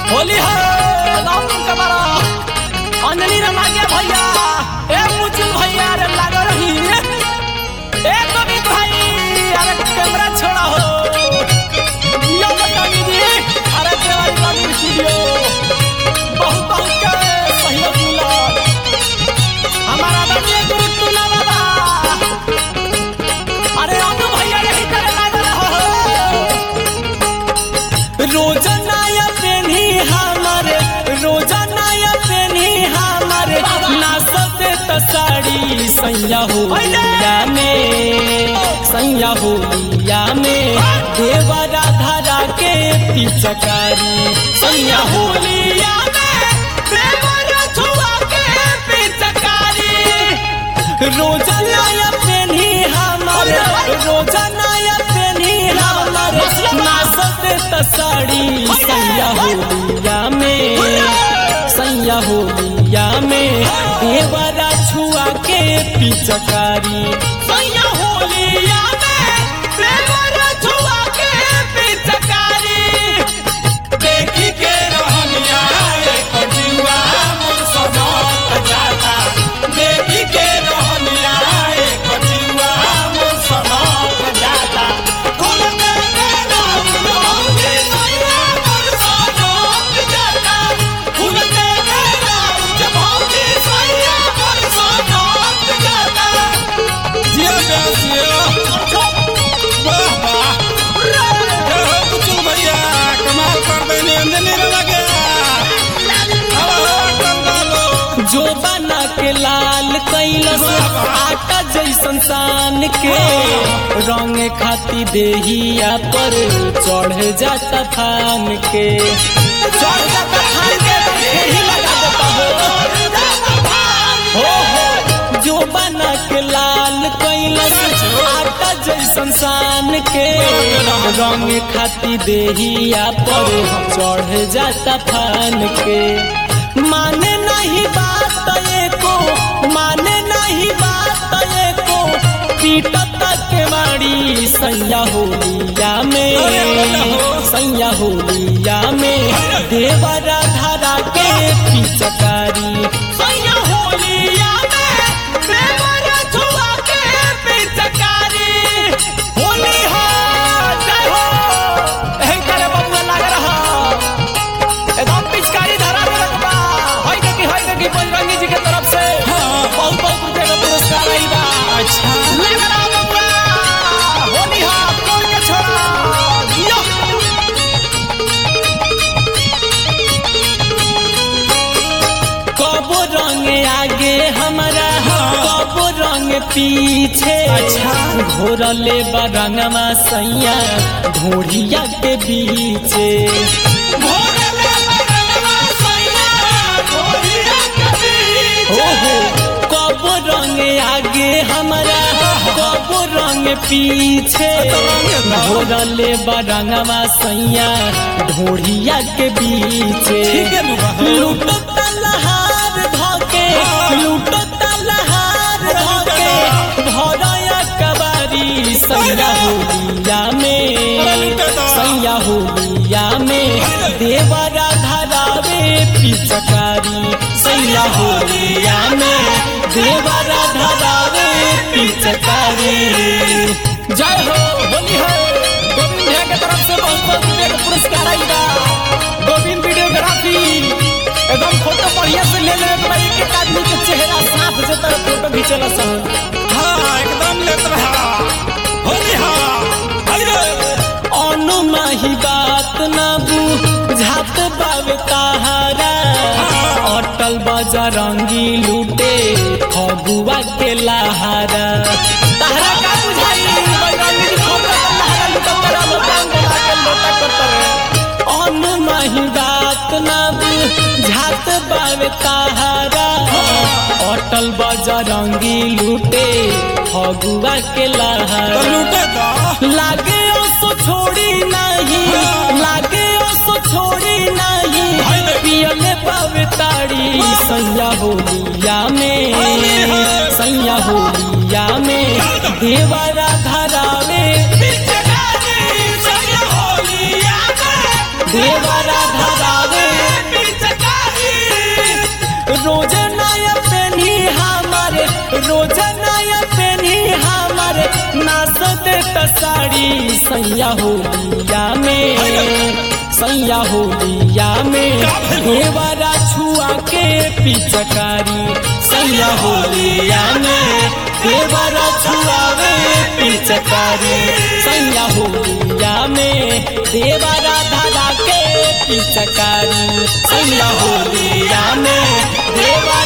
होली है राम के बड़ा अंजनी रे मागे भैया ए मुचुल भैया रे लाग रही ए कवि भाई अरे कैमरा छोड़ा हो यो बतानी जी अरे देवारी बाबू स्टूडियो बहुत बहुत के सहयोग मिला हमारा आदरणीय गुरु तुला बाबा अरे अनु भैया यही करे लाग रहा हो रोजाना पेनी हमारे रोजाना पेनी हमारे नाचते त साड़ी सैया होलिया में सैया होलिया में देवरा धरा के पिचकारी सैया होलिया में देवरा छुआ के पिचकारी रोजाना पेनी हमारे रोजाना पेनी हमारे नाचते त साड़ी सैया होलिया में सैया होलिया में देवरा छुआ के पिचकारी सैया होलिया में देवरा छुआ के पिचकारी देखी के रहनिया एक जीवा मोर सनक जाता देखी के रहनिया एक जीवा मोर सनक जाता कुल के नाम लौंगे सैया मोर सनक जाता कुल के नाम जबौगे सैया मोर सनक जाता जिया बेसिया वाह वाह हे हो कुचु भैया कमाल कर देने अंजनी रे लगे हवा कर डालो जो बना के लाल कैलस आटा जैसन सान के रंग खाती देहिया पर चढ़ जाता थान के चढ़ जाता थान के ही लगा देता हो हो हो जो बना के लाल कैलस आटा जैसन सान के रंग खाती देहिया पर चढ़ जाता थान के माने नहीं बात एको माने नहीं बात एको पीटत के मारी सैया होलिया में सैया होलिया में देवरा धरा के पिचकारी सैया होलिया में देवरा छुआ के पिचकारी होली हो जय हो एही करे बबुआ लाग रहा एकदम पिचकारी धरा में रखबा होय के की होय के की बजरंगी जी के तरफ से बहुत बहुत रुपए का पुरस्कार आई बा अच्छा लग रहा बबुआ होली हा तोड़ के छोड़ा जियो कबो रंग आगे हमारा कबो रंग पीछे अच्छा घोरले बरंगमा सैया ढोढ़िया के बीचे हो हो कब रंग आगे हमारा कब रंग पीछे घोरले बरंगवा सैया ढोढ़िया के बीचे ठीक है नु बा। लूटो तलहार धके लूटो तलहार धके भरया कबारी सैया होलिया में सैया होलिया में देवरा धरावे पिचकारी सैया होलिया में देवरा धरावे पिचकारी जय हो होली है गोविंद भैया के तरफ से बहुत बहुत रुपये का पुरस्कार आई बा गोविंद वीडियोग्राफी एकदम फोटो बढ़िया से ले ले तो भाई एक एक आदमी के चेहरा साफ जे तरह फोटो खींचला सन हाँ एकदम लेत रहा होली हाँ अरे अनुमाही बात ना बुझात बावे ताहारा अटल बजरंगी लूटे फगुआ के लहारा ताहरा का बुझाई बजरंगी जी फगुआ के लहारा लूटत तेरा लोटांग बना के लोटा करत रे अनुमाही बात ना बुझात बावे ताहारा अटल बजरंगी लूटे फगुआ के तो लहारा लूटे तो लागे ओसो छोड़ी नहीं लागे ओसो छोड़ी नहीं पियले पावे ताड़ी सैया होलिया में सैया होलिया में देवरा धरावे देवरा धरावे रोज नया पेनी हमारे रोज नया पेनी हमारे नाच देता साड़ी सैया होलिया में सैया होलिया में देवरा छुआ के पिचकारी सैया होलिया में देवरा छुआवे पिचकारी सैया होलिया में देवरा धरा के पिचकारी सैया होलिया में देवरा